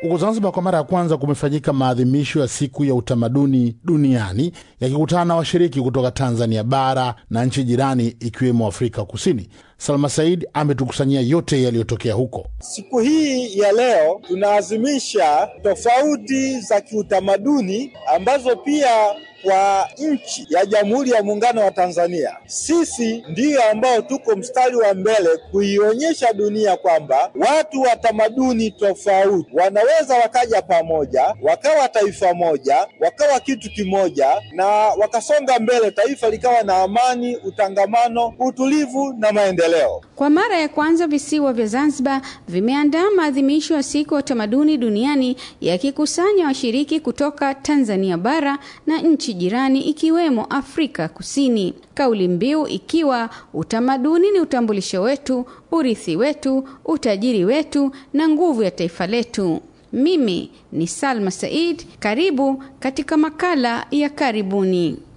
Huko Zanzibar kwa mara ya kwanza kumefanyika maadhimisho ya siku ya utamaduni duniani yakikutana na washiriki kutoka Tanzania bara na nchi jirani ikiwemo Afrika Kusini. Salma Said ametukusanyia yote yaliyotokea huko. Siku hii ya leo tunaazimisha tofauti za kiutamaduni ambazo pia kwa nchi ya Jamhuri ya Muungano wa Tanzania, sisi ndiyo ambao tuko mstari wa mbele kuionyesha dunia kwamba watu wa tamaduni tofauti wanaweza wakaja pamoja, wakawa taifa moja, wakawa kitu kimoja, na wakasonga mbele, taifa likawa na amani, utangamano, utulivu na maendeleo. Kwa mara ya kwanza visiwa vya Zanzibar vimeandaa maadhimisho ya siku ya utamaduni duniani yakikusanya washiriki kutoka Tanzania bara na nchi jirani ikiwemo Afrika Kusini. Kauli mbiu ikiwa utamaduni ni utambulisho wetu, urithi wetu, utajiri wetu na nguvu ya taifa letu. Mimi ni Salma Said, karibu katika makala ya karibuni.